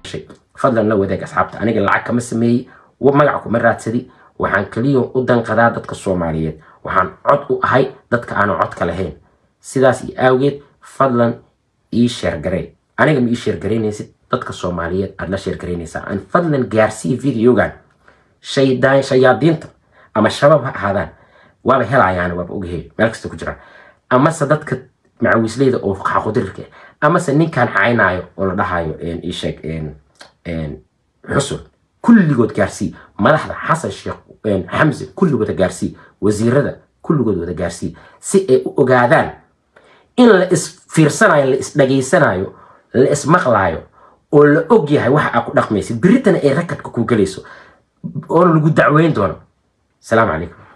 fadlan la wadaag asxaabta aniga lacag kama sameeyey magaca kuma raadsadi waxaan keliya u danqadaa dadka soomaaliyeed waxaan cod u ahay dadka aanan codka lahayn sidaas iyo awgeed fadlan ii sheergaree aniga ma ii sheergaraynaysid dadka soomaaliyeed aad la sheergaraynaysaa aan fadlan gaarsii videogan shayaadiinta ama shabaab ha ahaadaan waaba helayaan waaba ogahay meel kasta ku jiraan amase dadka macawiisleyda oo xaqudirirka amase ninkaan caynaayo oo la dhahayo isheeg xusun kulligood gaarsii madaxda xasan sheekh xamse kulligood gaarsii wasiirada kulligood wada gaarsii si ay u ogaadaan in la isfiirsanayo la isdhageysanayo la ismaqlaayo oo la og yahay waxa aa ku dhaqmaysid beritana ay rakadka ku gelayso oo lagu dacweyn doono asalaamu calaykum